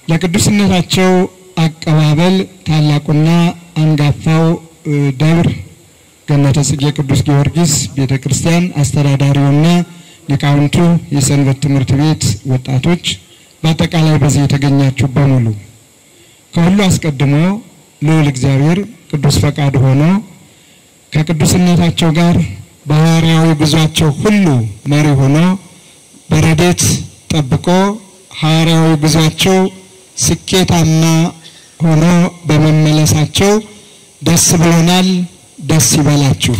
ለቅዱስነታቸው አቀባበል ታላቁና አንጋፋው ደብር ገነተ ጽጌ ቅዱስ ጊዮርጊስ ቤተ ክርስቲያን አስተዳዳሪውና ሊቃውንቱ፣ የሰንበት ትምህርት ቤት ወጣቶች፣ በአጠቃላይ በዚህ የተገኛችሁ በሙሉ ከሁሉ አስቀድሞ ልዑል እግዚአብሔር ቅዱስ ፈቃድ ሆኖ ከቅዱስነታቸው ጋር በሐዋርያዊ ጉዟቸው ሁሉ መሪ ሆኖ በረዴት ጠብቆ ሐዋርያዊ ጉዟቸው ስኬታማ ሆኖ በመመለሳቸው ደስ ብሎናል። ደስ ይበላችሁ።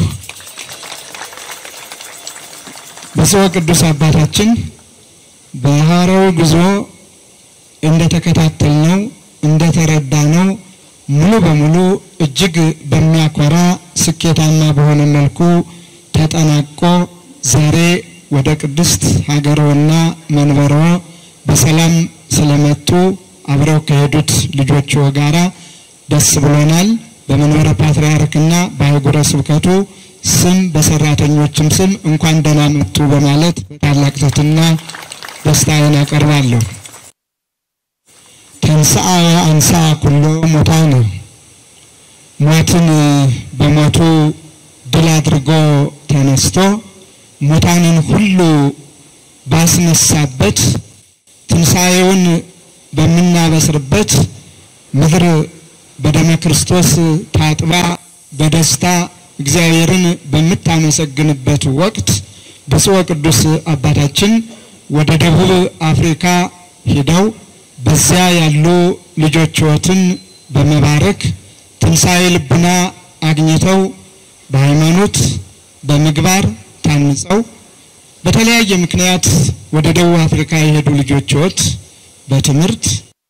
ብፁዕ ቅዱስ አባታችን በሐዋርያዊ ጉዞ እንደተከታተልነው እንደተረዳነው ሙሉ በሙሉ እጅግ በሚያኮራ ስኬታማ በሆነ መልኩ ተጠናቆ ዛሬ ወደ ቅድስት ሀገርዎና መንበርዎ በሰላም ስለመጡ አብረው ከሄዱት ልጆችዎ ጋራ ደስ ብሎናል። በመንበረ ፓትርያርክና በአህጉረ ስብከቱ ስም በሰራተኞችም ስም እንኳን ደህና መጡ በማለት በታላቅ ትሕትና ደስታዬን አቀርባለሁ። ተንሥአ አንሳ ኩሎ ሙታነ ሞትን በሞቱ ድል አድርጎ ተነስቶ ሙታንን ሁሉ ባስነሳበት ትንሣኤውን በምናበስርበት ምድር በደመ ክርስቶስ ታጥባ በደስታ እግዚአብሔርን በምታመሰግንበት ወቅት ብፁዕ ቅዱስ አባታችን ወደ ደቡብ አፍሪካ ሄደው በዚያ ያሉ ልጆችዎትን በመባረክ ትንሣኤ ልቡና አግኝተው በሃይማኖት በምግባር ታንጸው በተለያየ ምክንያት ወደ ደቡብ አፍሪካ የሄዱ ልጆችዎት በትምህርት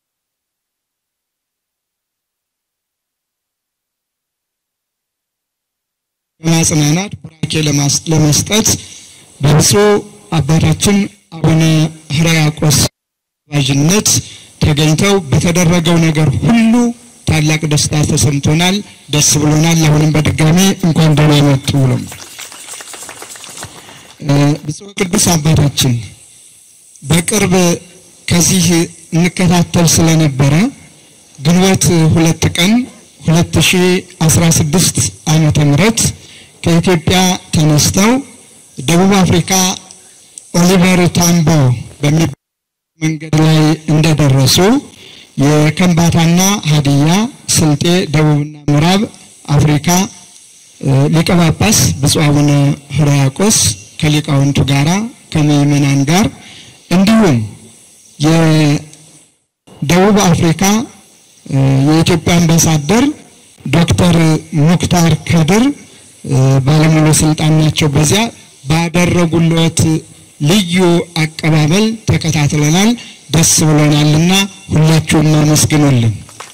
በማጽናናት ቡራኬ ለመስጠት በብፁዕ አባታችን አቡነ ሕርያቆስ ባዥነት ተገኝተው በተደረገው ነገር ሁሉ ታላቅ ደስታ ተሰምቶናል፣ ደስ ብሎናል። አሁንም በድጋሚ እንኳን ደህና መጡ ብሎም ብፁዕ ቅዱስ አባታችን በቅርብ ከዚህ እንከታተል ስለነበረ ግንቦት ሁለት ቀን 2016 ዓመተ ምህረት ከኢትዮጵያ ተነስተው ደቡብ አፍሪካ ኦሊቨር ታምቦ በሚባል መንገድ ላይ እንደደረሱ የከምባታና ሀዲያ ስልጤ ደቡብና ምዕራብ አፍሪካ ሊቀ ጳጳስ ብፁዕ አቡነ ሕርያቆስ ከሊቃውንቱ ጋራ ከምዕመናን ጋር እንዲሁም የደቡብ አፍሪካ የኢትዮጵያ አምባሳደር ዶክተር ሙክታር ከድር ባለሙሉ ስልጣን ናቸው። በዚያ ባደረጉለት ልዩ አቀባበል ተከታትለናል። ደስ ብሎናልና ሁላችሁም አመስግኑልን።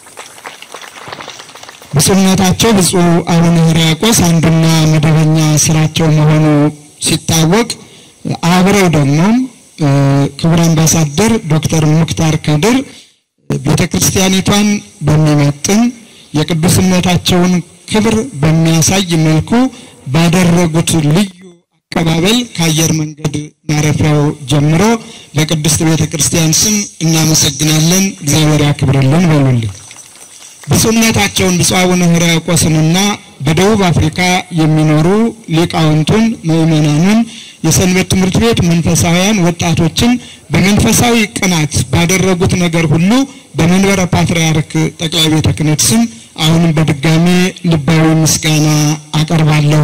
ብፁዕነታቸው ብፁዕ አቡነ ሕርያቆስ አንዱና መደበኛ ስራቸው መሆኑ ሲታወቅ አብረው ደግሞ ክቡር አምባሳደር ዶክተር ሙክታር ከድር ቤተ ክርስቲያኒቷን በሚመጥን የቅዱስነታቸውን ክብር በሚያሳይ መልኩ ባደረጉት ልዩ አቀባበል ከአየር መንገድ ማረፊያው ጀምሮ በቅድስት ቤተ ክርስቲያን ስም እናመሰግናለን። እግዚአብሔር ያክብርልን በሉልን። ብፁዕነታቸውን ብፁዕ አቡነ ሕርያቆስንና በደቡብ አፍሪካ የሚኖሩ ሊቃውንቱን፣ ምዕመናኑን፣ የሰንበት ትምህርት ቤት መንፈሳውያን ወጣቶችን በመንፈሳዊ ቅናት ባደረጉት ነገር ሁሉ በመንበረ ፓትርያርክ ጠቅላይ ቤተ ክህነት ስም አሁንም በድጋሚ ልባዊ ምስጋና አቀርባለሁ።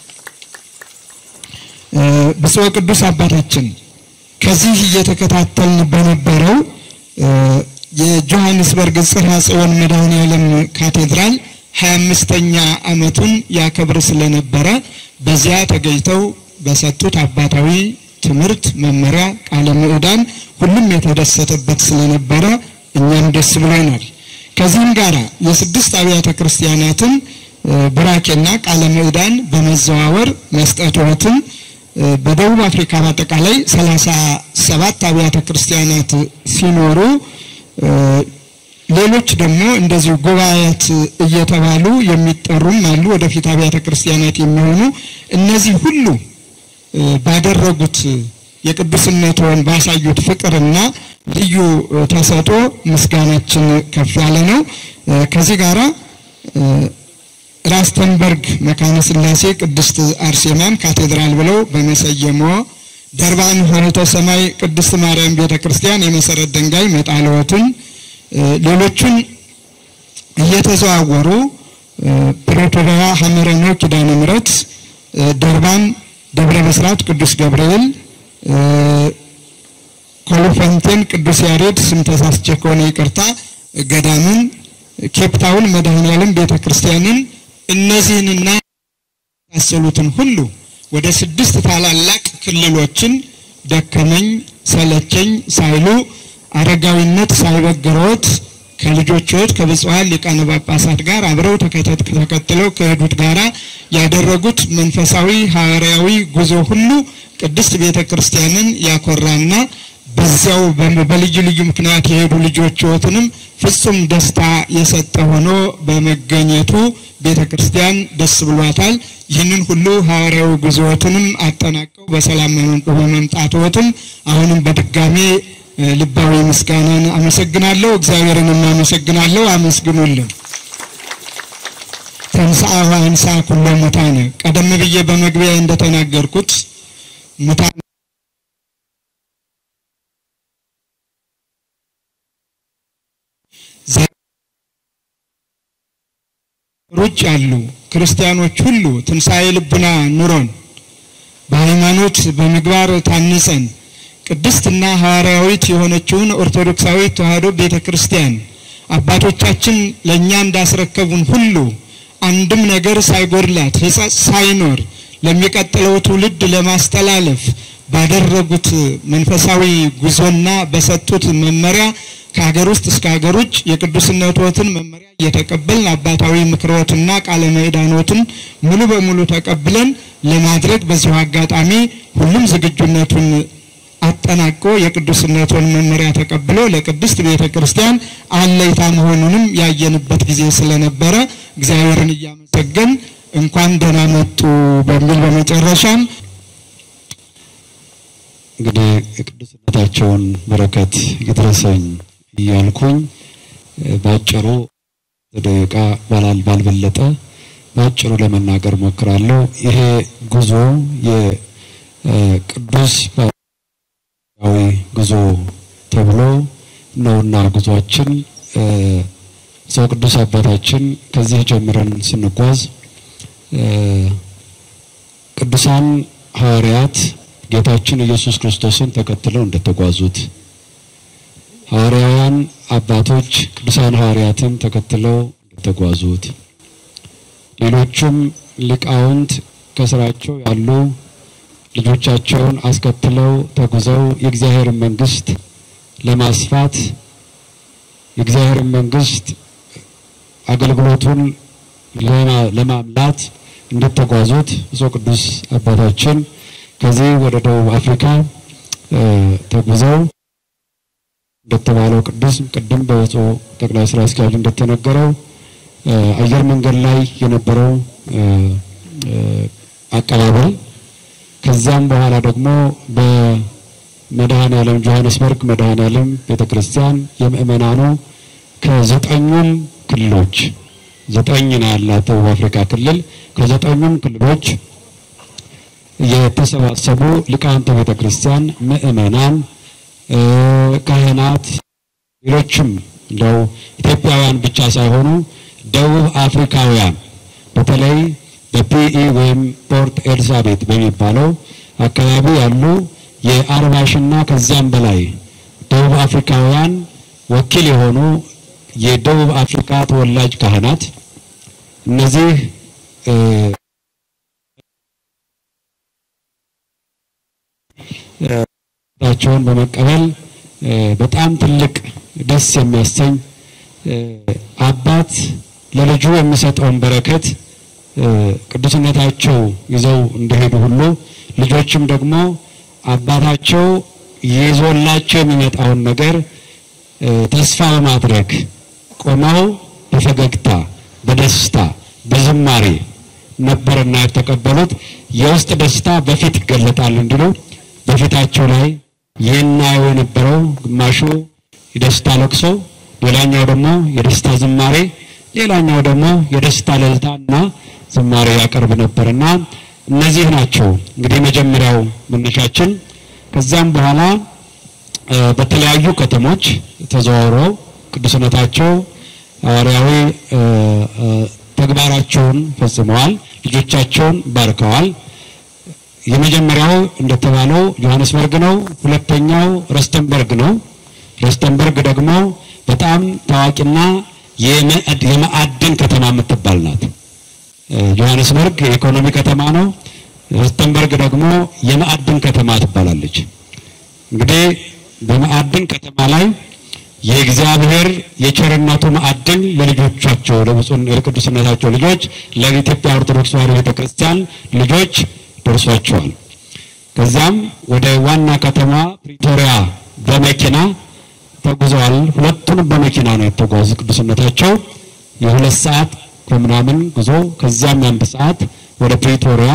ብፁዕ ቅዱስ አባታችን ከዚህ እየተከታተልን በነበረው የጆሐንስበርግ ጽርሐ ጽዮን መድኃኔዓለም ካቴድራል ሀያ አምስተኛ ዓመቱን ያከብር ስለነበረ በዚያ ተገኝተው በሰጡት አባታዊ ትምህርት መመሪያ ቃለ ምዕዳን ሁሉም የተደሰተበት ስለነበረ እኛም ደስ ብሎናል። ከዚህም ጋር የስድስት አብያተ ክርስቲያናትን ቡራኬና ቃለ ምዕዳን በመዘዋወር መስጠትዎትን በደቡብ አፍሪካ በአጠቃላይ ሰላሳ ሰባት አብያተ ክርስቲያናት ሲኖሩ ሌሎች ደግሞ እንደዚሁ ጉባኤያት እየተባሉ የሚጠሩም አሉ። ወደፊት አብያተ ክርስቲያናት የሚሆኑ እነዚህ ሁሉ ባደረጉት የቅዱስነትዎን ባሳዩት ፍቅርና ልዩ ተሰጦ ምስጋናችን ከፍ ያለ ነው። ከዚህ ጋራ ራስተንበርግ መካነ ሥላሴ ቅድስት አርሴማን ካቴድራል ብለው በመሰየሞ ደርባን ሆነተ ሰማይ ቅድስት ማርያም ቤተ ክርስቲያን የመሰረት ድንጋይ መጣለዎትን ሌሎቹን እየተዘዋወሩ ፕሬቶሪያ ሐመረኖ ኪዳነ ምሕረት ደርባን ደብረ ብስራት ቅዱስ ገብርኤል ኮሎፈንቴን ቅዱስ ያሬድ ስም ተሳስቼ ከሆነ ይቅርታ ገዳምን ኬፕታውን መድኃኔዓለም ቤተ ክርስቲያንን እነዚህንና የመሳሰሉትን ሁሉ ወደ ስድስት ታላላቅ ክልሎችን ደከመኝ ሰለቸኝ ሳይሉ አረጋዊነት ሳይበግሮት ከልጆችዎት ከብፁዓን ሊቃነ ጳጳሳት ጋር አብረው ተከትለው ከሄዱት ጋራ ያደረጉት መንፈሳዊ ሐዋርያዊ ጉዞ ሁሉ ቅድስት ቤተ ክርስቲያንን ያኮራና በዚያው በልዩ ልዩ ምክንያት የሄዱ ልጆችዎትንም ፍጹም ደስታ የሰጠ ሆኖ በመገኘቱ ቤተ ክርስቲያን ደስ ብሏታል። ይህንን ሁሉ ሐዋርያዊ ጉዞዎትንም አጠናቀው በሰላም በመምጣትዎትም አሁንም በድጋሜ ልባዊ ምስጋናን አመሰግናለሁ። እግዚአብሔርንም አመሰግናለሁ። አመስግኑልን። ተንሥአ ወአንሥአ ኩሎ ሙታነ ቀደም ብዬ በመግቢያ እንደተናገርኩት ሙታን ሩጭ ያሉ ክርስቲያኖች ሁሉ ትንሣኤ ልቡና ኑሮን በሃይማኖት በምግባር ታንጸን ቅድስትና ሐዋርያዊት የሆነችውን ኦርቶዶክሳዊት ተዋሕዶ ቤተ ክርስቲያን አባቶቻችን ለእኛ እንዳስረከቡን ሁሉ አንድም ነገር ሳይጎድላት ሕጸጽ ሳይኖር ለሚቀጥለው ትውልድ ለማስተላለፍ ባደረጉት መንፈሳዊ ጉዞና በሰጡት መመሪያ ከሀገር ውስጥ እስከ ሀገር ውጭ የቅዱስነቶትን መመሪያ እየተቀበልን አባታዊ ምክሮትና ቃለ ምዕዳኖትን ሙሉ በሙሉ ተቀብለን ለማድረግ በዚሁ አጋጣሚ ሁሉም ዝግጁነቱን አጠናቆ የቅዱስነቱን መመሪያ ተቀብሎ ለቅድስት ቤተ ክርስቲያን አለይታ መሆኑንም ያየንበት ጊዜ ስለነበረ እግዚአብሔርን እያመሰገን እንኳን ደህና መጡ በሚል በመጨረሻም እንግዲህ የቅዱስነታቸውን በረከት ይድረሰኝ እያልኩኝ በአጭሩ ደቂቃ ባላል ባልበለጠ በአጭሩ ለመናገር ሞክራለሁ። ይሄ ጉዞ የቅዱስ ዊ ጉዞ ተብሎ ነውና ጉዟችን ሰው ቅዱስ አባታችን ከዚህ ጀምረን ስንጓዝ ቅዱሳን ሐዋርያት ጌታችን ኢየሱስ ክርስቶስን ተከትለው እንደተጓዙት ሐዋርያውያን አባቶች ቅዱሳን ሐዋርያትን ተከትለው እንደተጓዙት ሌሎቹም ሊቃውንት ከስራቸው ያሉ ልጆቻቸውን አስከትለው ተጉዘው የእግዚአብሔርን መንግስት ለማስፋት የእግዚአብሔርን መንግስት አገልግሎቱን ለማምላት እንደተጓዙት ብፁዕ ቅዱስ አባታችን ከዚህ ወደ ደቡብ አፍሪካ ተጉዘው እንደተባለው ቅዱስ ቅድም በብፁዕ ጠቅላይ ስራ አስኪያጅ እንደተነገረው አየር መንገድ ላይ የነበረው አቀባበል ከዛም በኋላ ደግሞ በመድኃኔ ዓለም ጆሐንስበርግ መድኃኔ ዓለም ቤተክርስቲያን የምእመናኑ ከዘጠኙም ክልሎች ዘጠኝ ነው ያላት ደቡብ አፍሪካ ክልል ከዘጠኙም ክልሎች የተሰባሰቡ ሊቃውንተ ቤተክርስቲያን ምእመናን፣ ካህናት፣ ሌሎችም እንደው ኢትዮጵያውያን ብቻ ሳይሆኑ ደቡብ አፍሪካውያን በተለይ በፒኢ ወይም ፖርት ኤልሳቤት በሚባለው አካባቢ ያሉ የአርባ ሺና ከዚያም በላይ ደቡብ አፍሪካውያን ወኪል የሆኑ የደቡብ አፍሪካ ተወላጅ ካህናት እነዚህ ቸውን በመቀበል በጣም ትልቅ ደስ የሚያሰኝ አባት ለልጁ የሚሰጠውን በረከት ቅዱስነታቸው ይዘው እንደሄዱ ሁሉ ልጆችም ደግሞ አባታቸው ይዞላቸው የሚመጣውን ነገር ተስፋ በማድረግ ቆመው በፈገግታ በደስታ በዝማሬ ነበርና የተቀበሉት። የውስጥ ደስታ በፊት ይገለጣል እንዲሉ በፊታቸው ላይ የናየው የነበረው ግማሹ የደስታ ለቅሶ፣ ሌላኛው ደግሞ የደስታ ዝማሬ፣ ሌላኛው ደግሞ የደስታ እልልታና ዝማሬ ያቀርብ ነበርና እነዚህ ናቸው እንግዲህ መጀመሪያው መነሻችን። ከዚያም በኋላ በተለያዩ ከተሞች ተዘዋውረው ቅዱስነታቸው ሐዋርያዊ ተግባራቸውን ፈጽመዋል። ልጆቻቸውን ባርከዋል። የመጀመሪያው እንደተባለው ጆሐንስበርግ ነው። ሁለተኛው ረስተንበርግ ነው። ረስተንበርግ ደግሞ በጣም ታዋቂና የማዕድን ከተማ የምትባል ናት። ጆሐንስበርግ የኢኮኖሚ ከተማ ነው። ረስተንበርግ ደግሞ የማዕድን ከተማ ትባላለች። እንግዲህ በማዕድን ከተማ ላይ የእግዚአብሔር የቸርነቱ ማዕድን ለልጆቻቸው ለብፁዕ ለቅዱስነታቸው ልጆች ለኢትዮጵያ ኦርቶዶክስ ተዋሕዶ ቤተክርስቲያን ልጆች ደርሷቸዋል። ከዚያም ወደ ዋና ከተማ ፕሪቶሪያ በመኪና ተጉዘዋል። ሁለቱንም በመኪና ነው የተጓዙ ቅዱስነታቸው የሁለት ሰዓት ከምናምን ጉዞ ከዚያም የአንድ ሰዓት ወደ ፕሪቶሪያ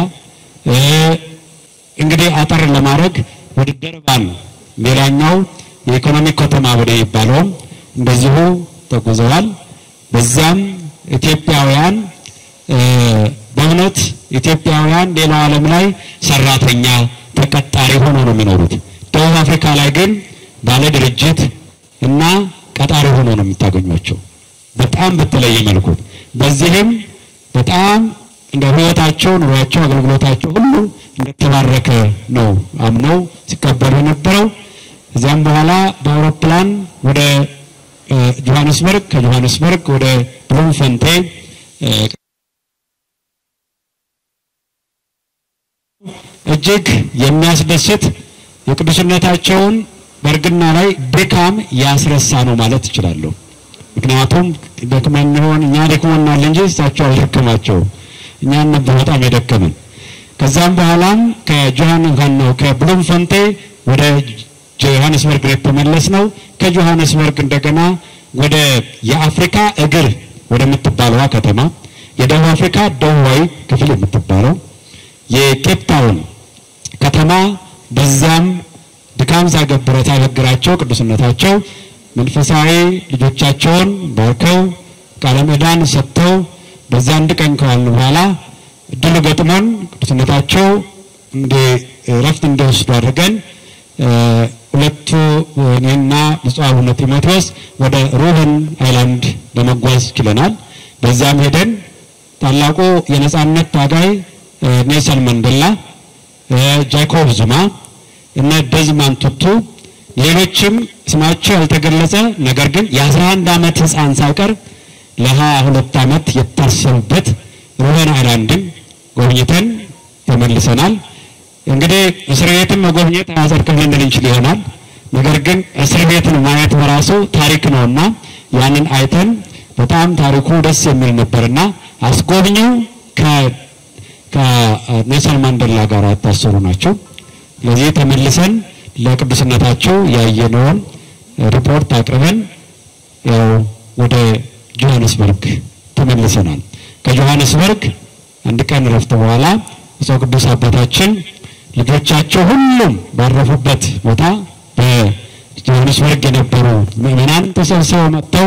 እንግዲህ አጠር ለማድረግ ወደ ደርባን ሌላኛው የኢኮኖሚ ከተማ ወደ ይባለውም እንደዚሁ ተጉዘዋል። በዚያም ኢትዮጵያውያን በእውነት ኢትዮጵያውያን ሌላው ዓለም ላይ ሰራተኛ ተቀጣሪ ሆኖ ነው የሚኖሩት። ደቡብ አፍሪካ ላይ ግን ባለ ድርጅት እና ቀጣሪ ሆኖ ነው የምታገኟቸው በጣም በተለየ መልኩ። በዚህም በጣም እንደ ሕይወታቸው፣ ኑሯቸው፣ አገልግሎታቸው ሁሉ እንደተባረከ ነው አምነው ሲቀበሉ የነበረው። ከዚያም በኋላ በአውሮፕላን ወደ ጆሐንስበርግ ከጆሐንስበርግ ወደ ብሉምፈንቴ እጅግ የሚያስደስት የቅዱስነታቸውን በእርግና ላይ ድካም ያስረሳ ነው ማለት እችላለሁ። ምክንያቱም ደክመን ይሆን እኛ ደክሞናል እንጂ እሳቸው አልደከማቸውም። እኛን ነበር በጣም የደከመን። ከዛም በኋላም ከጆሃን ነው ከብሉምፈንቴ ወደ ጆሃንስበርግ የተመለስ ነው። ከጆሃንስበርግ እንደገና ወደ የአፍሪካ እግር ወደምትባለዋ ከተማ የደቡብ አፍሪካ ደቡባዊ ክፍል የምትባለው የኬፕ ታውን ከተማ በዛም ድካም ሳይገብረ ሳይበግራቸው ቅዱስነታቸው መንፈሳዊ ልጆቻቸውን ባርከው ቃለ ምዕዳን ሰጥተው በዛ አንድ ቀን ከዋልን በኋላ እድሉ ገጥሞን ቅዱስነታቸው እንደ እረፍት እንዲወስዱ አድርገን ሁለቱ እኔና ብፁዕ አቡነ ጢሞቴዎስ ወደ ሩህን አይላንድ ለመጓዝ ችለናል። በዛም ሄደን ታላቁ የነጻነት ታጋይ ኔልሰን መንዴላ፣ ጃኮብ ዙማ እነ ደዝማንድ ቱቱ ሌሎችም ስማቸው ያልተገለጸ ነገር ግን የአስራ አንድ ዓመት ሕፃን ሳይቀር ለሀያ ሁለት ዓመት የታሰሩበት ሩህን አይላንድን ጎብኝተን ተመልሰናል። እንግዲህ እስር ቤትን መጎብኘት አያጸድቅም ልንል እንችል ይሆናል። ነገር ግን እስር ቤትን ማየት በራሱ ታሪክ ነውና ያንን አይተን በጣም ታሪኩ ደስ የሚል ነበርና አስጎብኚው ከኔልሰን ማንዴላ ጋር የታሰሩ ናቸው። ስለዚህ ተመልሰን ለቅዱስነታቸው ያየነውን ሪፖርት አቅርበን ያው ወደ ጆሐንስበርግ ተመልሰናል። ከጆሐንስበርግ አንድ ቀን ረፍት በኋላ ብፁዕ ቅዱስ አባታችን ልጆቻቸው ሁሉም ባረፉበት ቦታ በጆሐንስበርግ የነበሩ ምዕመናን ተሰብስበው መጥተው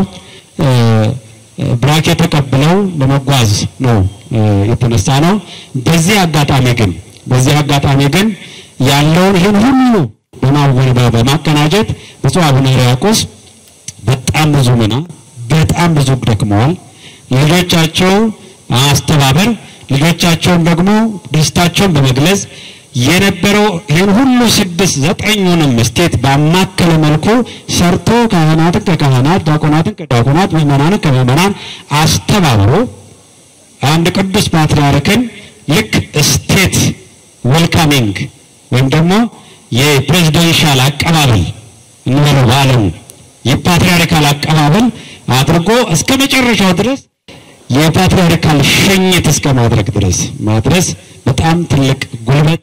ብራኬ ተቀብለው ለመጓዝ ነው የተነሳ ነው። በዚህ አጋጣሚ ግን በዚህ አጋጣሚ ግን ያለውን ይህን ሁሉ በማወናበብ በማቀናጀት ብፁዕ አቡነ ሕርያቆስ በጣም ብዙ ምና በጣም ብዙ ደክመዋል። ልጆቻቸው አስተባበር ልጆቻቸውን ደግሞ ደስታቸውን በመግለጽ የነበረው ይህን ሁሉ ስድስት ዘጠኙንም ስቴት ባማከለ መልኩ ሰርቶ ካህናትን ከካህናት ዲያቆናትን ከዲያቆናት ምዕመናንን ከምዕመናን አስተባብሮ አንድ ቅዱስ ፓትርያርክን ልክ ስቴት ዌልካሚንግ ወይም ደግሞ የፕሬዚደንሻል አቀባበል እንበለው በዓለሙ የፓትርያርካል አቀባበል አድርጎ እስከ መጨረሻው ድረስ የፓትርያርካል ሸኝት እስከ ማድረግ ድረስ ማድረስ በጣም ትልቅ ጉልበት፣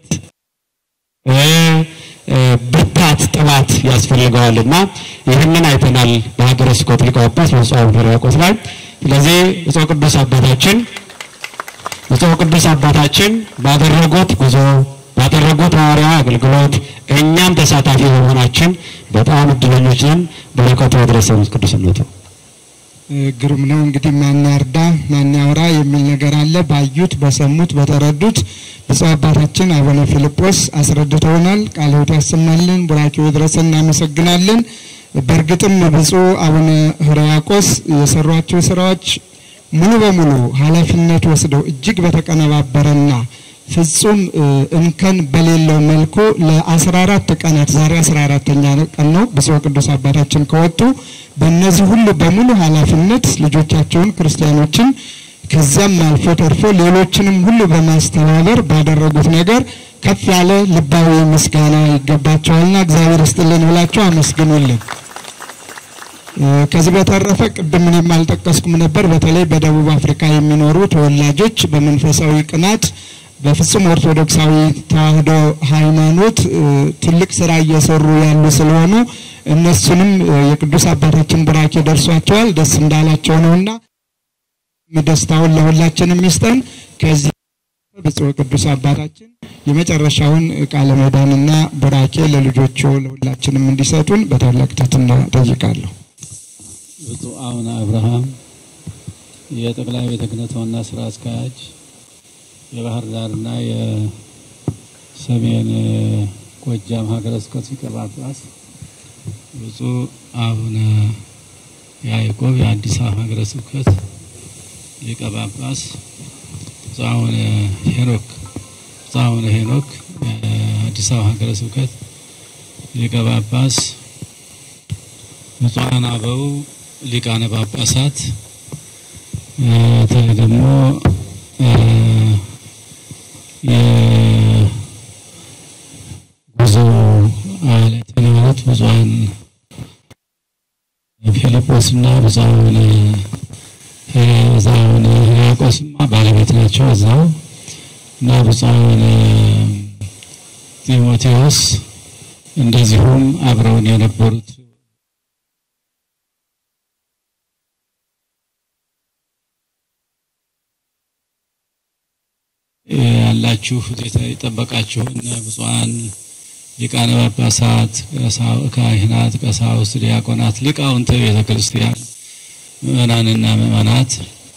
ብርታት፣ ጥባት ያስፈልገዋልና ይህንን አይተናል በሀገረ ስብከቱ ሊቀ ጳጳስ ብፁዕ አቡነ ሕርያቆስ ላይ። ስለዚህ ብፁዕ ቅዱስ አባታችን ብፁዕ ቅዱስ አባታችን ባደረጉት ጉዞ ባደረጉት ሐዋርያ አገልግሎት እኛም ተሳታፊ በመሆናችን በጣም እድለኞች ነን። በረከቱ ያድረሰን ቅዱስነቱ። ግሩም ነው። እንግዲህ ማን ያርዳ ማን ያውራ የሚል ነገር አለ። ባዩት፣ በሰሙት፣ በተረዱት ብፁዕ አባታችን አቡነ ፊልጶስ አስረድተውናል። ቃለ ሕይወት ያሰማልን፣ ቡራኬው ይድረሰን። እናመሰግናለን። በእርግጥም ብፁዕ አቡነ ሕርያቆስ የሰሯቸው ስራዎች ሙሉ በሙሉ ኃላፊነት ወስደው እጅግ በተቀነባበረና ፍጹም እንከን በሌለው መልኩ ለ14 ቀናት ዛሬ 14ተኛ ቀን ነው ብፁዕ ቅዱስ አባታችን ከወጡ በእነዚህ ሁሉ በሙሉ ኃላፊነት ልጆቻቸውን ክርስቲያኖችን ከዚያም አልፎ ተርፎ ሌሎችንም ሁሉ በማስተባበር ባደረጉት ነገር ከፍ ያለ ልባዊ ምስጋና ይገባቸዋልና እግዚአብሔር ይስጥልን ብላቸው አመስግኑልን። ከዚህ በተረፈ ቅድም እኔም አልጠቀስኩም ነበር። በተለይ በደቡብ አፍሪካ የሚኖሩ ተወላጆች በመንፈሳዊ ቅናት በፍጹም ኦርቶዶክሳዊ ተዋሕዶ ሃይማኖት ትልቅ ስራ እየሰሩ ያሉ ስለሆኑ እነሱንም የቅዱስ አባታችን ቡራኬ ደርሷቸዋል። ደስ እንዳላቸው ነውና ደስታውን ለሁላችንም ይስጠን። ከዚህ ብፁዕ ቅዱስ አባታችን የመጨረሻውን ቃለ ምዕዳንና ቡራኬ ለልጆቹ ለሁላችንም እንዲሰጡን በታላቅ ትሕትና ጠይቃለሁ። ብፁዕ አቡነ አብርሃም የጠቅላይ ቤተ ክህነት ዋና ስራ አስኪያጅ የባህር ዳርና የሰሜን ጎጃም ሀገረ ስብከት ሊቀ ጳጳስ፣ ብፁዕ አቡነ ያዕቆብ የአዲስ አበባ ሀገረ ስብከት ሊቀ ጳጳስ፣ ብፁዕ አቡነ ሄኖክ ብፁዕ አቡነ ሄኖክ የአዲስ አበባ ሀገረ ስብከት ሊቀ ጳጳስ፣ ብፁዓን አበው ሊቃነ ጳጳሳት ደግሞ የጉዞ አለትን ማለት ብፁዓን ፊልጶስና ብፁዓን ብፁዓን ሕርያቆስማ ባለቤት ናቸው እዛው እና ብፁዓን ጢሞቴዎስ እንደዚሁም አብረውን የነበሩት ያላችሁ የጠበቃችሁ እነ ብፁዓን ሊቃነ ጳጳሳት፣ ካህናት፣ ቀሳውስት፣ ዲያቆናት፣ ሊቃውንተ ቤተ ክርስቲያን ምእመናንና ምእመናት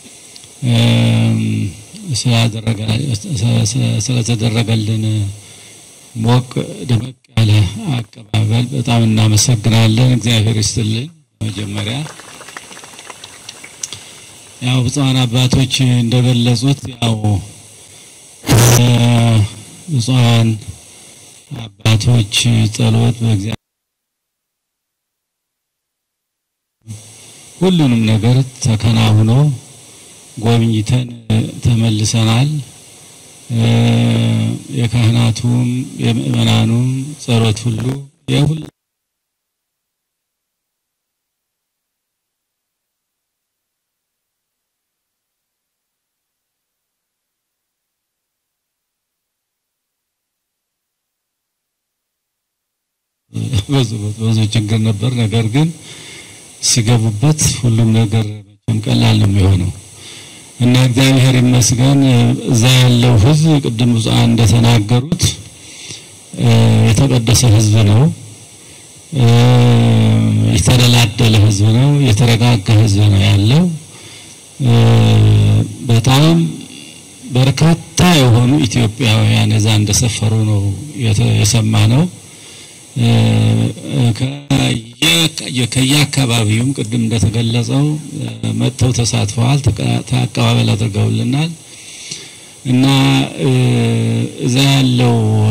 ስለተደረገልን ሞቅ ደመቅ ያለ አቀባበል በጣም እናመሰግናለን። እግዚአብሔር ይስጥልን። መጀመሪያ ያው ብፁዓን አባቶች እንደገለጹት ያው ብፁዓን አባቶች ጸሎት በእግዚአብሔር ሁሉንም ነገር ተከናውኖ ጎብኝተን ተመልሰናል። የካህናቱም የምእመናኑም ጸሎት ሁሉ የሁሉ ብዙ ብዙ ችግር ነበር። ነገር ግን ሲገቡበት ሁሉም ነገር መቼም ቀላል ነው የሚሆነው እና እግዚአብሔር ይመስገን እዛ ያለው ሕዝብ ቅድም ብፁዓን እንደተናገሩት የተቀደሰ ሕዝብ ነው። የተደላደለ ሕዝብ ነው። የተረጋጋ ሕዝብ ነው ያለው። በጣም በርካታ የሆኑ ኢትዮጵያውያን እዛ እንደሰፈሩ ነው የሰማ ነው። ከየአካባቢውም ቅድም እንደተገለጸው መጥተው ተሳትፈዋል፣ አቀባበል አድርገውልናል እና እዛ ያለው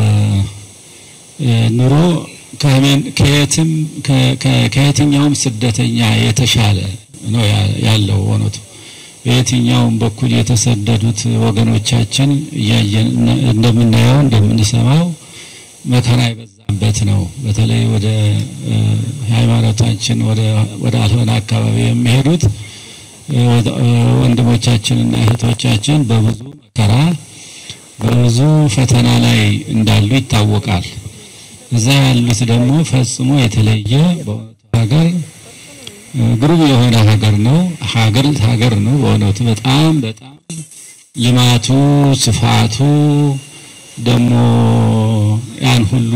ኑሮ ከየትም ከየትኛውም ስደተኛ የተሻለ ነው ያለው እውነቱ። በየትኛውም በኩል የተሰደዱት ወገኖቻችን እያየን እንደምናየው እንደምንሰማው መከራ የበዛበት ነው። በተለይ ወደ ሃይማኖታችን ወደ አልሆነ አካባቢ የሚሄዱት ወንድሞቻችንና እህቶቻችን በብዙ መከራ በብዙ ፈተና ላይ እንዳሉ ይታወቃል። እዛ ያሉት ደግሞ ፈጽሞ የተለየ በእውነቱ ሀገር ግሩም የሆነ ሀገር ነው። ሀገር ሀገር ነው በእውነቱ በጣም በጣም ልማቱ፣ ስፋቱ ደግሞ ያን ሁሉ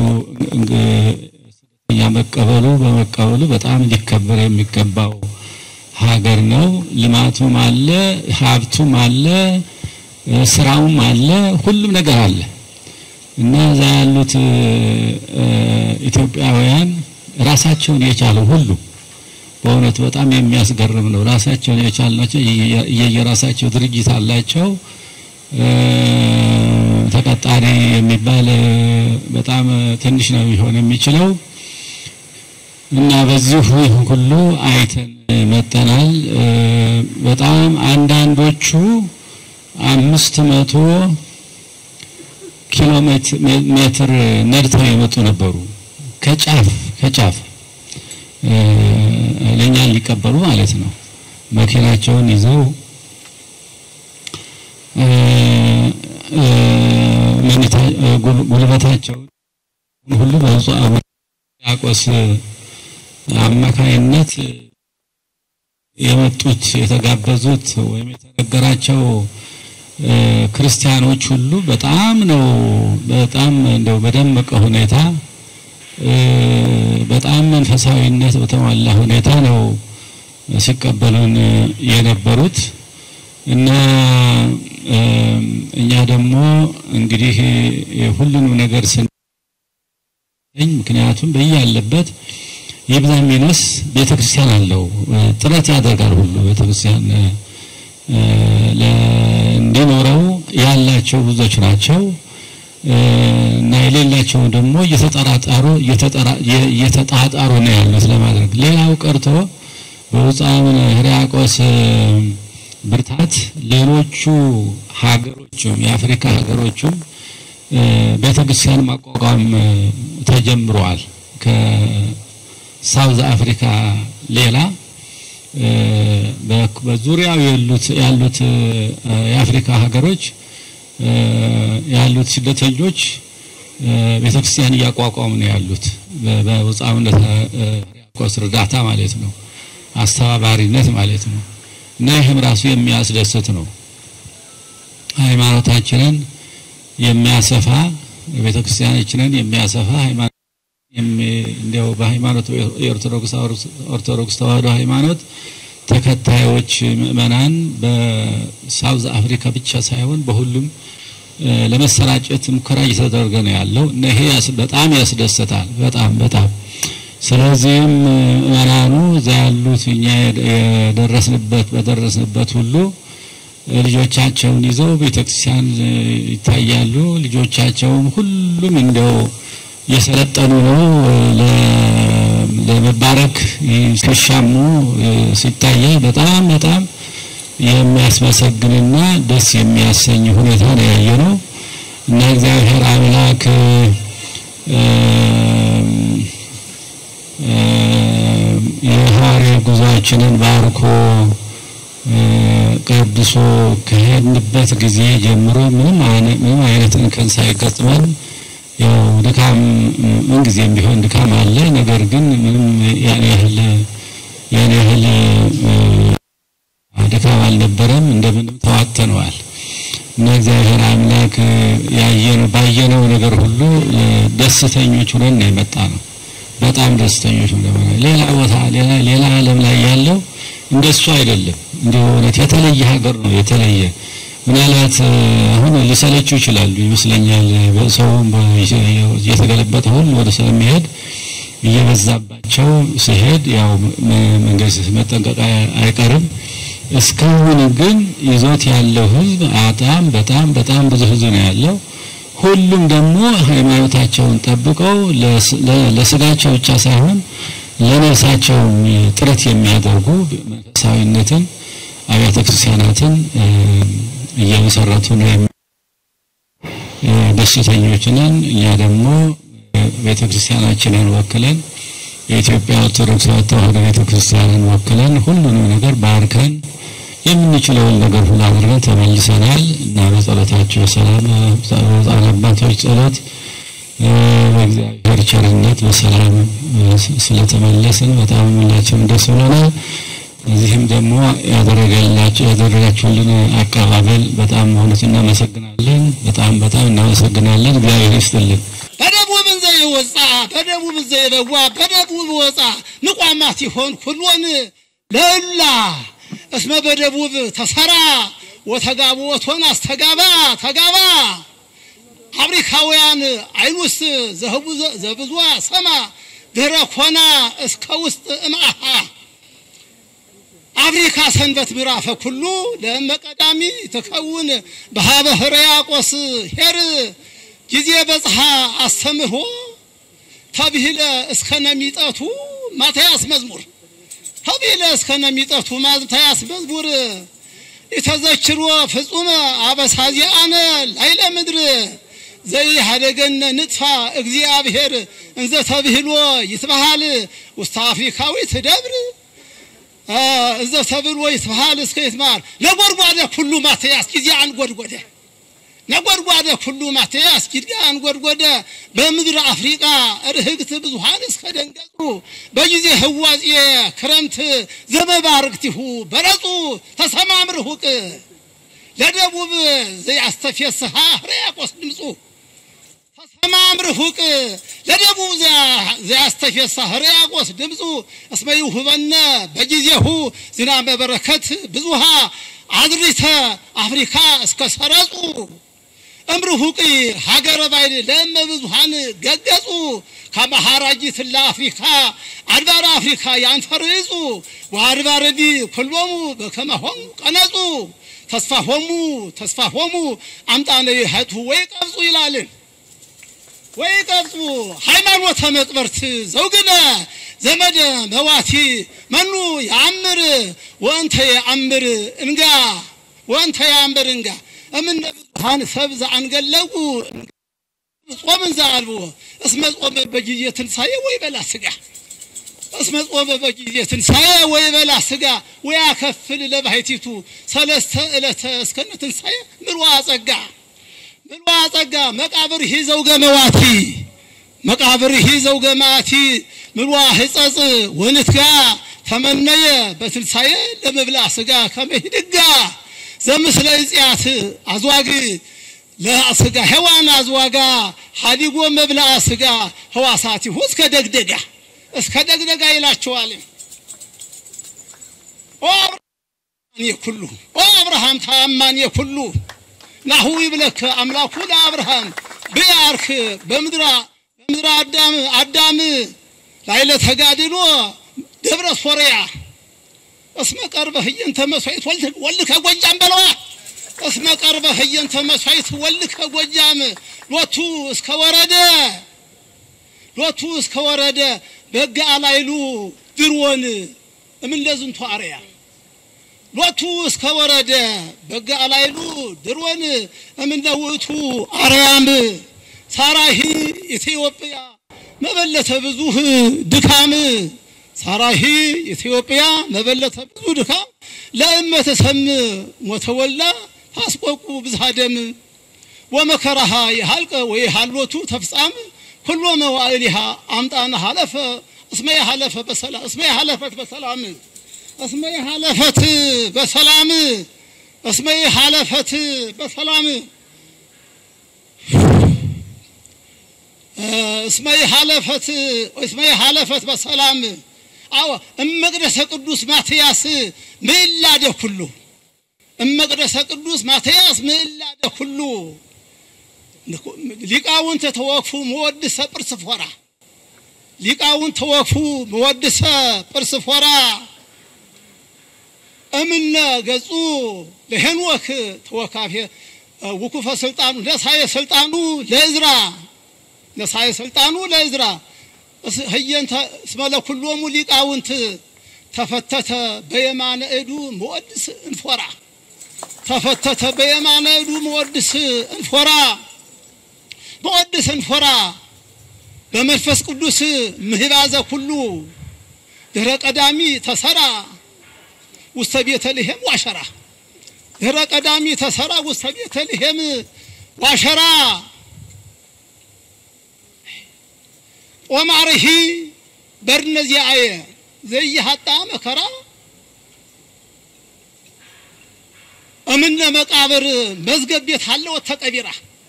ስደተኛ መቀበሉ በመቀበሉ በጣም ሊከበር የሚገባው ሀገር ነው። ልማቱም አለ፣ ሀብቱም አለ፣ ስራውም አለ፣ ሁሉም ነገር አለ እና እዛ ያሉት ኢትዮጵያውያን ራሳቸውን የቻሉ ሁሉ በእውነት በጣም የሚያስገርም ነው። ራሳቸውን የቻሉ ናቸው። የየራሳቸው ድርጅት አላቸው። ተቀጣሪ የሚባል በጣም ትንሽ ነው ሊሆን የሚችለው እና በዚሁ ሁሉ አይተን መጠናል። በጣም አንዳንዶቹ አምስት መቶ ኪሎ ሜትር ነድተው የመጡ ነበሩ ከጫፍ ከጫፍ ለእኛን ሊቀበሉ ማለት ነው። መኪናቸውን ይዘው ጉልበታቸውን ሁሉ በብፁዕ አቡነ ያቆስ አማካይነት የመጡት የተጋበዙት ወይም የተነገራቸው ክርስቲያኖች ሁሉ በጣም ነው በጣም እንደው በደመቀ ሁኔታ በጣም መንፈሳዊነት በተሟላ ሁኔታ ነው ሲቀበሉን የነበሩት እና እኛ ደግሞ እንግዲህ ሁሉንም ነገር ስንኝ ምክንያቱም በያለበት ይብዛም ይነስ ቤተክርስቲያን አለው ጥረት ያደርጋል ሁሉ ቤተክርስቲያን እንዲኖረው ያላቸው ብዙዎች ናቸው እና የሌላቸው ደግሞ እየተጠራጣሩ እየተጣጣሩ ነው ያሉት ለማድረግ ሌላው ቀርቶ በብፁዕ አቡነ ሕርያቆስ ብርታት ሌሎቹ ሀገሮችም የአፍሪካ ሀገሮችም ቤተክርስቲያን ማቋቋም ተጀምረዋል። ከሳውዝ አፍሪካ ሌላ በዙሪያው ያሉት ያሉት የአፍሪካ ሀገሮች ያሉት ስደተኞች ቤተክርስቲያን እያቋቋሙ ነው ያሉት በብፁዕ አቡነ ሕርያቆስ እርዳታ ማለት ነው፣ አስተባባሪነት ማለት ነው። እና ይህም ራሱ የሚያስደስት ነው። ሃይማኖታችንን የሚያሰፋ ቤተክርስቲያናችንን የሚያሰፋ ሃይማኖት እንዲያው በሃይማኖት የኦርቶዶክስ ኦርቶዶክስ ተዋህዶ ሃይማኖት ተከታዮች ምእመናን በሳውዝ አፍሪካ ብቻ ሳይሆን በሁሉም ለመሰራጨት ሙከራ እየተደረገ ነው ያለው እና ይሄ በጣም ያስደስታል። በጣም በጣም ስለዚህም ምእመናኑ እዛ ያሉት እኛ የደረስንበት በደረስንበት ሁሉ ልጆቻቸውን ይዘው ቤተክርስቲያን ይታያሉ። ልጆቻቸውም ሁሉም እንደው የሰለጠኑ ነው ለመባረክ ሲሻሙ ሲታየ በጣም በጣም የሚያስመሰግንና ደስ የሚያሰኝ ሁኔታ ነው ያየነው እና እግዚአብሔር አምላክ የሐዋርያ ጉዟችንን ባርኮ ቀድሶ ከሄድንበት ጊዜ ጀምሮ ምንም አይነት ምንም አይነት እንከን ሳይገጥመን ያው ድካም ምን ጊዜም ቢሆን ድካም አለ። ነገር ግን ምንም ያን ያህል ያን ያህል ድካም አልነበረም። እንደምንም ተዋተነዋል እና እግዚአብሔር አምላክ ያየነው ባየነው ነገር ሁሉ ደስተኞች ሆነን ነው የመጣ ነው። በጣም ደስተኞች ሆነን ሌላ ቦታ ሌላ ሌላ ዓለም ላይ ያለው እንደሱ አይደለም። እንደው እውነት የተለየ ሀገር ነው የተለየ ምናልባት አሁን ሊሰለችው ይችላሉ ይመስለኛል። ሰውም እየተገለበጠ ሁሉ ወደ ስለሚሄድ እየበዛባቸው ሲሄድ ያው መንገድ መጠንቀቅ አይቀርም። እስካሁን ግን ይዞት ያለው ህዝብ በጣም በጣም በጣም ብዙ ህዝብ ነው ያለው። ሁሉም ደግሞ ሃይማኖታቸውን ጠብቀው ለስጋቸው ብቻ ሳይሆን ለነፍሳቸው ጥረት የሚያደርጉ መንፈሳዊነትን አብያተ ክርስቲያናትን እየመሰረቱ ነው። ደስተኞች ነን። እኛ ደግሞ ቤተ ክርስቲያናችንን ወክለን የኢትዮጵያ ኦርቶዶክስ ተዋሕዶ ቤተ ክርስቲያንን ወክለን ሁሉንም ነገር ባርከን የምንችለውን ነገር ሁሉ አድርገን ተመልሰናል እና በጸሎታቸው ሰላም በሕፃን አባቶች ጸሎት በእግዚአብሔር ቸርነት በሰላም ስለተመለስን በጣም ሁላችንም ደስ ብሎናል። እዚህም ደግሞ ያደረገላችሁ ያደረጋችሁልን አቀባበል በጣም ሆነት እናመሰግናለን። በጣም በጣም እናመሰግናለን። እግዚአብሔር ይስጥልን። በደቡብ እንዘ ይወፃ በደቡብ እንዘ ይበዋ በደቡብ ወፃ ንቋማ ሲሆን ኩሎን ለእላ እስመ በደቡብ ተሰራ ወተጋቡ ወቶን አስተጋባ ተጋባ አፍሪካውያን አይኑስ ዘህቡ ዘብዙ ሰማ ድህረ ኮና እስከ ውስጥ እምአሃ አፍሪካ ሰንበት ምዕራፈ ኩሉ ለእመ ቀዳሚ ትከውን በሃበ ሕርያቆስ ሄር ጊዜ በጽሐ አስተምህሮ ተብሂለ እስከነሚጠቱ ማትያስ መዝሙር ተብሂለ እስከነሚጠቱ ማትያስ መዝሙር የተዘክሮ ፍጹመ አበሳዚአነ ላይለ ምድር ዘይሃደገነ ንጥፋ እግዚአብሔር እንዘ ተብሂሎ ይትበሃል ውስተ አፍሪካዊት ደብር እዘ ተብሎ ይትበሃል እስከ ይትማር ነጎድጓደ ኩሉ ማትያስ ጊዜ አንጎድጎደ ነጎድጓደ ኩሉ ማትያስ ጊዜ አንጎድጎደ በምድር አፍሪቃ ርህግት ብዙሃን እስከ ደንገጹ በጊዜ ህዋጼ ክረምት ዘመባርክቲሁ በረጹ ተሰማም ርሁቅ ለደቡብ ዘያስተፌስሃ ሕርያቆስ ድምፁ ተሰማም ርሁቅ ለደቡብ ዘያስተፌሳ ሕርያቆስ ድምፁ እስመ ይሁበነ በጊዜሁ ዝናበ በረከት ብዙሃ አድሪተ አፍሪካ እስከ ሰረጹ እምርሁቅ ሀገረ ባይል ለእመ ብዙሃን ገገጹ ከመሃራጂት ለአፍሪካ አድባረ አፍሪካ ያንፈርጹ ወአድባረዲ ኩሎሙ በከመሆሙ ቀነጹ ተስፋሆሙ ተስፋሆሙ አምጣነ ይሀቱ ወይ ቀብጹ ይላልን ወይ ቀብጹ ሃይማኖተ መቅበርት ዘውግነ ዘመደ መዋቲ መኑ ያአምር ወእንተ ያአምር እንጋ ወእንተ ያአምር እንጋ እምነ ብዙሃን ሰብ ዘአንገለጉ ጾምን ዘአልቦ እስመ ጾመ በጊዜ ትንሣኤ ወይ በላ ስጋ እስመ ጾመ በጊዜ ትንሣኤ ወይ በላ ስጋ ወያከፍል ለባሕቲቱ ሰለስተ ዕለተ እስከነ ትንሣኤ ምልዋ ጸጋ ምልዋ ጸጋ መቃብር ሂዘው ገመዋቲ መቃብር ሂዘው ገማቲ ምልዋ ሕጸጽ ወንትጋ ተመነየ በትንሣኤ ለመብላ ስጋ ከመሂድጋ ዘምስለ እጽያት አዝዋግ ለስጋ ሔዋን አዝዋጋ ሀዲጎ መብልአ ስጋ ህዋሳቲሁ እስከ ደግደጋ እስከ ደግደጋ ይላቸዋል። ኦ አብርሃም የኩሉ ኦ አብርሃም ታማን የኩሉ ናሁ ይብለክ አምላኩ ለአብርሃም ብያርክ በምድራ በምድራ አዳም አዳም ላይለ ተጋድሎ ደብረ ሶርያ እስመ ቀርበ ህየንተ መስዋዕት ወልከ ጎጃም በለዋ እስመ ቀርበ ህየንተ መስዋዕት ወልከ ጎጃም ሎቱ እስከ ወረደ ሎቱ እስከ ወረደ በጋ አላይሉ ድሮን እምን ለዝንቱ አርያ ሎቱ እስከ ወረደ በጋ አላይሉ ድሮን እምን ለውእቱ አርያም ሳራሂ ኢትዮጵያ መበለተ ብዙህ ድካም ሳራሂ ኢትዮጵያ መበለተ ብዙ ድካም ለእመ ተሰም ሞተወላ ታስቆቁ ብዝሃ ደም ወመከራሃ የሃልቀ ወይ ሃሎቱ ተፍጻም ኩሎ መዋዕሊሃ አምጣነ ሀለፈ እስመ የሃለፈ በሰላም እስመ የሃለፈት በሰላም እስመ የሃለፈት በሰላም እስመ የሃለፈት በሰላም እስመ የሃለፈት እስመ የሃለፈት በሰላም አዎ እመቅደሰ ቅዱስ ማትያስ ምዕላደ ኩሉ እመቅደሰ ቅዱስ ማትያስ ምዕላደ ኩሉ ሊቃውንት ተወክፉ መወድሰ ጵርስ ፎራ ሊቃውንት ተወክፉ መወድሰ ጵርስ ፎራ እምነ ገጹ ለሄኖክ ተወካፌ ውኩፈ ስልጣኑ ነሳየ ስልጣኑ ለእዝራ ነሳየ ስልጣኑ ለእዝራ ህየንተ እስመ ለኩሎሙ ሊቃውንት ተፈተተ በየማነ እዱ መወድስ እንፎራ ተፈተተ በየማነ እዱ መወድስ እንፎራ መወድስ እንፎራ በመንፈስ ቅዱስ ምህባዘ ኩሉ ድህረ ቀዳሚ ተሰራ ውስተ ቤተልሔም ዋሸራ ድህረ ቀዳሚ ተሰራ ውስተ ቤተልሔም ዋሸራ ኦማርሂ በርነዚያየ ዘይሃጣ መከራ እምነ መቃብር መዝገብ ቤት አለው ተቀቢራ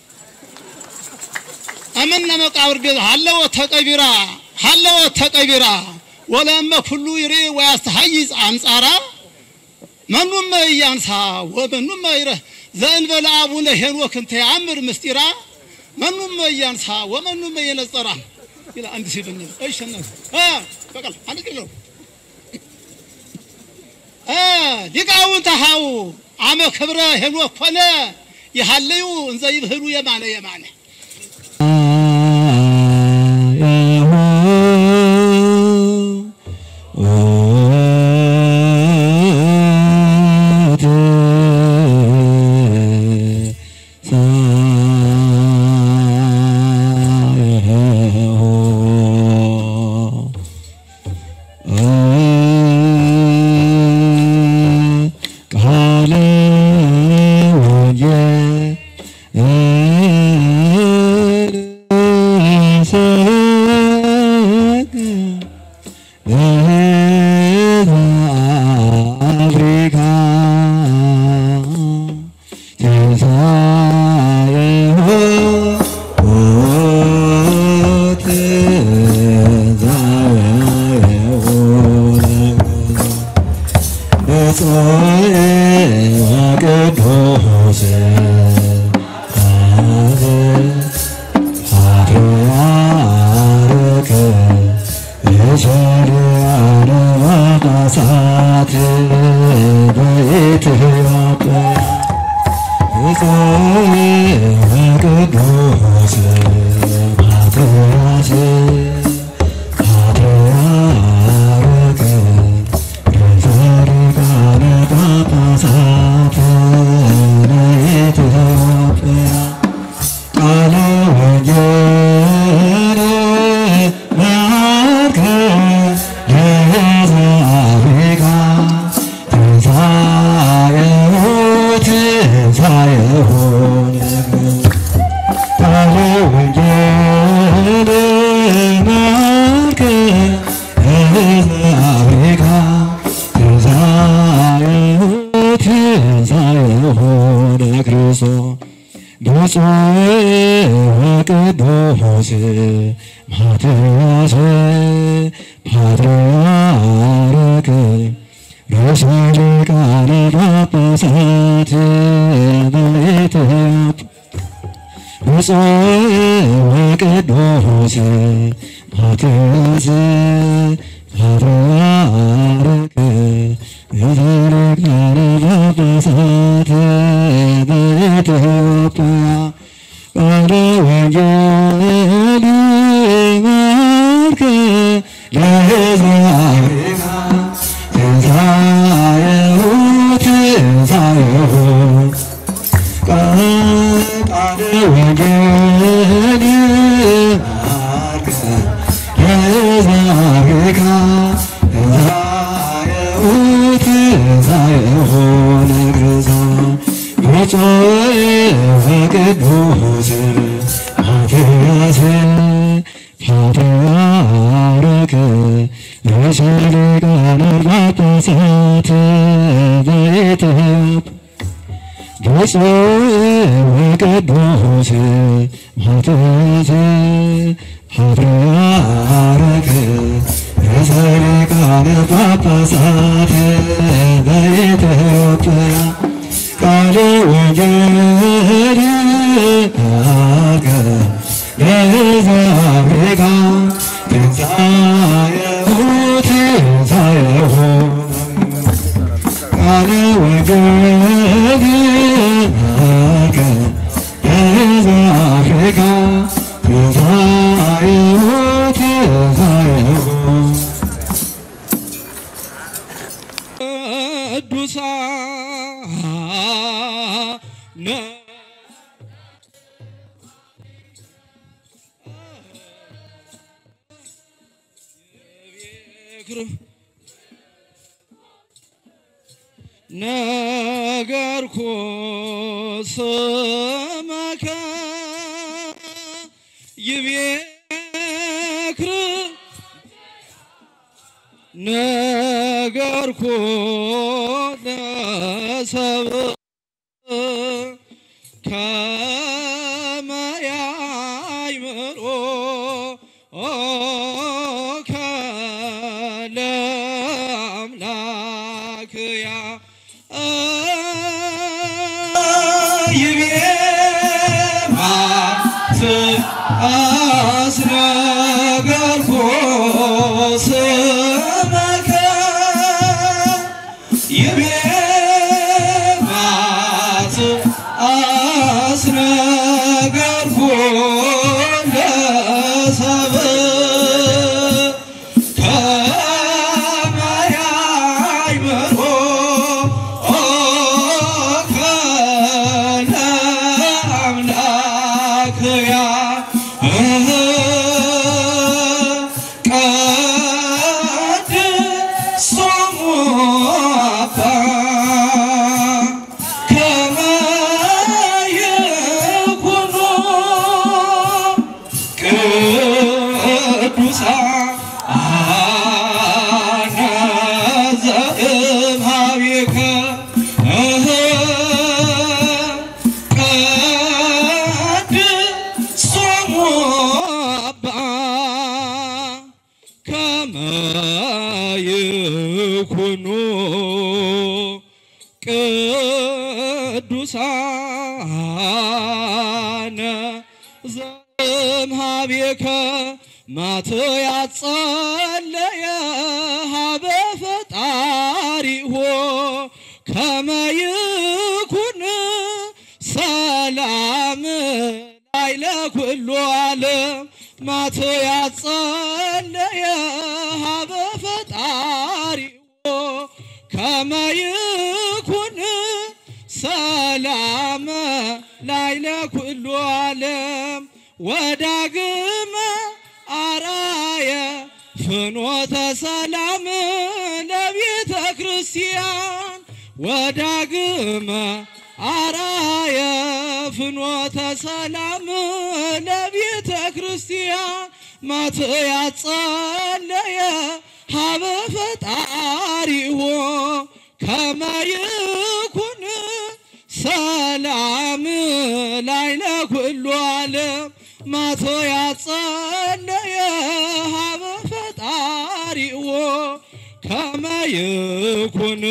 እምነ መቃብር ቤት አለው ተቀቢራ አለው ተቀቢራ ወለመ ኩሉ ይሬ ወያስተሐይዝ አንጻራ መኑመ እያንሳ ወመኑመ ይረህ ዘእንበለ አቡነ ሄኖክ እንተ ያምር ምስጢራ መኑመ እያንሳ ወመኑመ የነጸራ ይላ አንድ ሲብኝ እሺ ነው አ በቃል አንድ ኪሎ አ ሊቃውንተ ሀው አመ ክብረ ሄኖክ ኮነ ይሃለዩ እንዘ ይብህሉ የማነ የማነ ቃለ አፍሪካ ትንሣኤሁ ቅዱስ ፓትርያርክ የሰሪያነ ጳጳሳት በኢትዮጵያ ቅዱስ ማትያስ ፓትርያርክ ርዕሰ ሊቃነ ጳጳሳት በኢትዮጵያ ቃለ ወንጌል ባርከ ለዘአፍሪካ ትንሣኤሁ ትንሣኤሁ ቃለ ወንጌል ባርከ ለዘአፍሪካ ትንሣኤሁ ትንሣኤሁ ለክርስቶስ ብፁዕ ወቅዱስ ማትያስ ፓትርያርክ ርዕሰ ሊቃነ ጳጳሳት በኢትዮጵያ ብፁዕ ወቅዱስ ማትያስ ፓትርያርክ ርዕሰ ሊቃነ ጳጳሳት በኢትዮጵያ ቃለ ወንጌል ባርከ ለዘአፍሪካ ትንሣኤሁ ትንሣኤሁ ቃለ ወንጌል ባርከ ለዘአፍሪካ ትንሣኤሁ ትንሣኤሁ ለክርስቶስ ብፁዕ ወቅዱስ ማትያስ ፓትርያርክ ርዕሰ ሊቃነ ጳጳሳት በኢትዮጵያ ብፁዕ ወቅዱስ ማትያስ ፓትርያርክ ርዕሰ ሊቃነ ጳጳሳት በኢትዮጵያ ቃለ ወንጌል ባርከ ለዘአፍሪካ ትንሣኤሁ ትንሣኤሁ ቃለ ወንጌል ባርከ ለዘአፍሪካ ትንሣኤሁ ትንሣኤሁ ቅዱሳን ነገርኩ ስመከ ይቤክር ነገርኩ ለሰብ አምላክያ አስነገርኩ ስመከ ይቤማት አስነገርኩ ለሰብእ ከመያይምሮ ከነ አምላክያ ቀድሶሙ አባ ከመ ይኩኑ ቅዱሳነ ዘእምኀቤከ ቀድሶሙ አባ ከመ ይኩኑ ቅዱሳነ ዘእምኀቤከ ማትያስ ጸለየ ሀበ ፈጣሪሁ ከመ ይኩን ሰላም ላዕለ ኩሉ ዓለም ማትያስ ጸለየ ሀበ ፈጣሪሁ ከመ ይኩን ሰላም ላዕለ ኩሉ ዓለም ወዳግመ አራየ ፍኖተ ሰላም ለቤተ ክርስቲያን ወዳግመ አራየ ፍኖተ ሰላም ለቤተ ክርስቲያን ማትያስ ጸለየ ሀበ ፈጣሪሁ ከመ ይኩን ሰላም ላዕለ ኩሉ ዓለም ማትያስ ጸለየ ሀበ ፈጣሪሁ ከመ ይኩን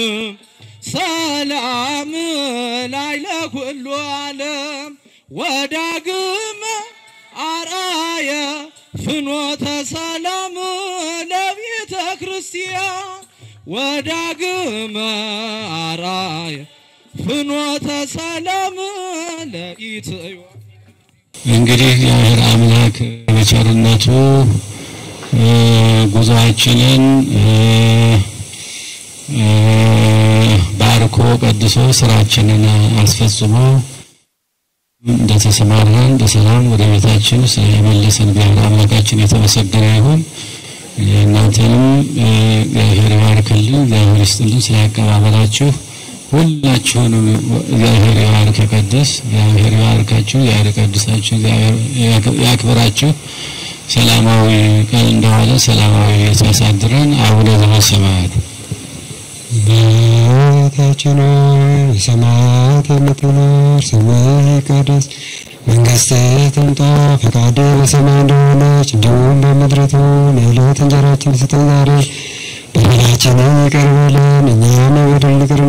ሰላም ላዕለ ኩሉ ዓለም ወዳግመ አርአየ ፍኖተ ሰላም ለቤተ ክርስቲያን ወዳግመ አርአየ ፍኖተ ሰላም ለኢትዮጵያ እንግዲህ እግዚአብሔር አምላክ በቸርነቱ እ ጉዞአችንን እ እ ባርኮ ቀድሶ ስራችንን አስፈጽሞ እንደተሰማራን በሰላም ወደ ቤታችን ስለመለሰን እግዚአብሔር አምላካችን የተመሰገነ ይሁን። እናንተንም እ እግዚአብሔር ይባርክልን፣ እግዚአብሔር ይስጥልን ስላቀባበላችሁ ሁላችሁንም እግዚአብሔር ይባርክ ይቀድስ፣ እግዚአብሔር ይባርካችሁ፣ እግዚአብሔር ይቀድሳችሁ፣ እግዚአብሔር ያክብራችሁ። ሰላማዊ ቀን እንደዋለ ሰላማዊ ያሳድረን። አቡነ ዘበሰማያት አባታችን ሆይ በሰማያት የምትኖር ስምህ ይቀደስ፣ መንግሥትህ ትምጣ፣ ፈቃድህ በሰማይ እንደሆነች እንዲሁም በምድር ትሁን። የዕለት እንጀራችንን ስጠን ዛሬ፣ በደላችንን ይቅር በለን እኛም የበደሉንን ይቅር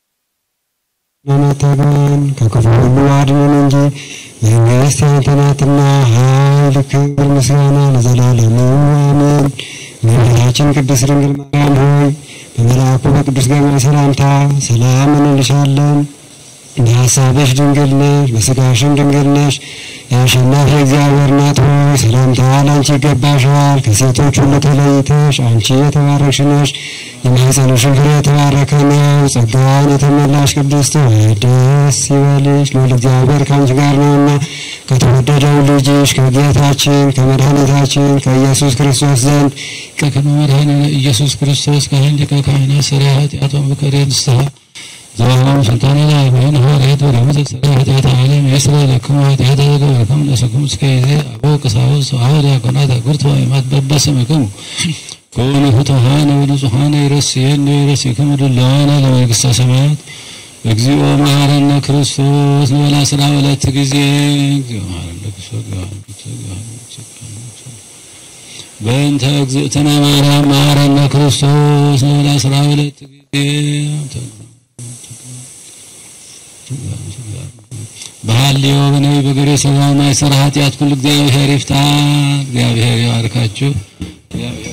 እንደምታገን ከክፉ ሁሉ አድነን እንጂ መንግሥት ያንተ ናትና፣ ኃይል፣ ክብር፣ ምስጋና ለዘላለሙ አሜን። እመቤታችን ቅድስት ድንግል ማርያም ሆይ በመልአኩ በቅዱስ ገብርኤል ሰላምታ ሰላም እንልሻለን። በሐሳብሽ ድንግል ነሽ፣ በሥጋሽም ድንግል ነሽ። የአሸናፊ እግዚአብሔር እናት ሆይ ሰላምታ ላንቺ ይገባሻል። ከሴቶች ሁሉ ተለይተሽ አንቺ የተባረክሽ ነሽ፣ የማኅፀንሽም ፍሬ የተባረከ ነው። ጸጋን የተመላሽ ቅድስት ሆይ ደስ ይበልሽ፣ ልዑል እግዚአብሔር ከአንቺ ጋር ነውና ከተወደደው ልጅሽ ከጌታችን ከመድኃኒታችን ከኢየሱስ ክርስቶስ ዘንድ ከከመ መድኃኒነ ኢየሱስ ክርስቶስ ካህን ሊቀ ካህናት ሠራየ ኃጢአት ወምክረ ንስሐ ዘወሃብ ስልጣነ ላይ ወይን ሐዋርያት ወደ ምድር ሠራየ ኃጢአት ዓለም ይስረ ለክሙ ኃጢአተ ዘገበርክሙ ነፍስክሙ እስከ ጊዜ አበው ቀሳውስት ወሐዋርያት ዲያቆናት አግብርት ወአእማት በበስምክሙ ከሆነ ፍቱሐነ ወንጹሐነ ይረስየነ ይረስይክሙ ድሉዋነ ለመንግሥተ ሰማያት እግዚኦ መሐረነ ክርስቶስ ንበላ ስራ ሁለት ጊዜ እግዚኦ መሐረነ ክርስቶስ እግዚኦ መሐረነ ክርስቶስ እግዚኦ መሐረነ ክርስቶስ በእንተ እግዝእትነ ማርያም መሐረነ ክርስቶስ ለወላ አስራ ሁለት ጊዜ በሐልዮ በነቢይ በገሬ ሰብአዊ ማይሰራ ኃጢአት ኩሉ እግዚአብሔር ይፍታ። እግዚአብሔር ይባርካችሁ። እግዚአብሔር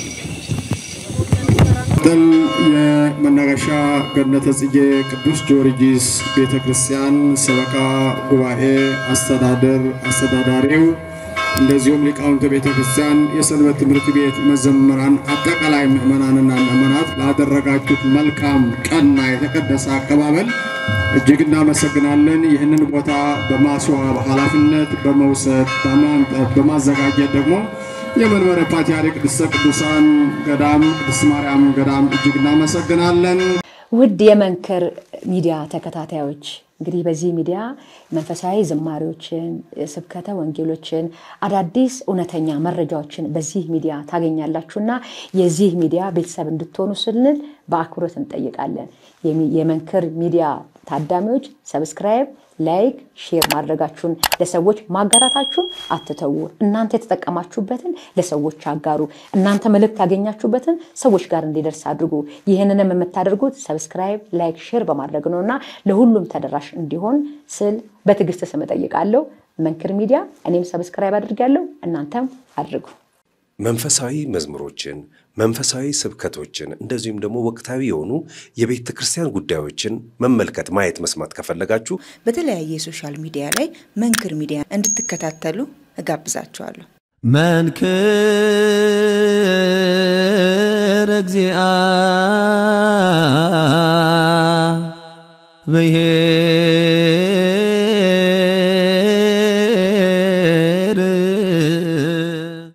ጥል የመናገሻ ገነተ ጽጌ ቅዱስ ጊዮርጊስ ቤተ ክርስቲያን ሰበካ ጉባኤ አስተዳደር አስተዳዳሪው እንደዚሁም ሊቃውንተ ቤተ ክርስቲያን የሰንበት ትምህርት ቤት መዘምራን አጠቃላይ ምዕመናንና ምዕመናት ላደረጋችሁት መልካም ቀና የተቀደሰ አቀባበል እጅግ እናመሰግናለን። ይህንን ቦታ በማስዋብ ኃላፊነት በመውሰድ በማምጠት በማዘጋጀት ደግሞ የመንበረ ፓትርያርክ ቅድስተ ቅዱሳን ገዳም ቅድስት ማርያም ገዳም እጅግ እናመሰግናለን። ውድ የመንክር ሚዲያ ተከታታዮች እንግዲህ በዚህ ሚዲያ መንፈሳዊ ዝማሬዎችን፣ ስብከተ ወንጌሎችን፣ አዳዲስ እውነተኛ መረጃዎችን በዚህ ሚዲያ ታገኛላችሁና የዚህ ሚዲያ ቤተሰብ እንድትሆኑ ስንል በአክብሮት እንጠይቃለን። የሚ- የመንክር ሚዲያ ታዳሚዎች ሰብስክራይብ፣ ላይክ፣ ሼር ማድረጋችሁን ለሰዎች ማጋራታችሁን አትተዉ። እናንተ የተጠቀማችሁበትን ለሰዎች አጋሩ። እናንተ መልእክት ያገኛችሁበትን ሰዎች ጋር እንዲደርስ አድርጉ። ይህንንም የምታደርጉት ሰብስክራይብ፣ ላይክ፣ ሼር በማድረግ ነው እና ለሁሉም ተደራሽ እንዲሆን ስል በትዕግስት ስም እጠይቃለሁ። መንክር ሚዲያ እኔም ሰብስክራይብ አድርጋለሁ፣ እናንተም አድርጉ። መንፈሳዊ መዝሙሮችን፣ መንፈሳዊ ስብከቶችን እንደዚሁም ደግሞ ወቅታዊ የሆኑ የቤተ ክርስቲያን ጉዳዮችን መመልከት፣ ማየት፣ መስማት ከፈለጋችሁ በተለያየ የሶሻል ሚዲያ ላይ መንክር ሚዲያ እንድትከታተሉ እጋብዛችኋለሁ። መንክር እግዚአ ብሔር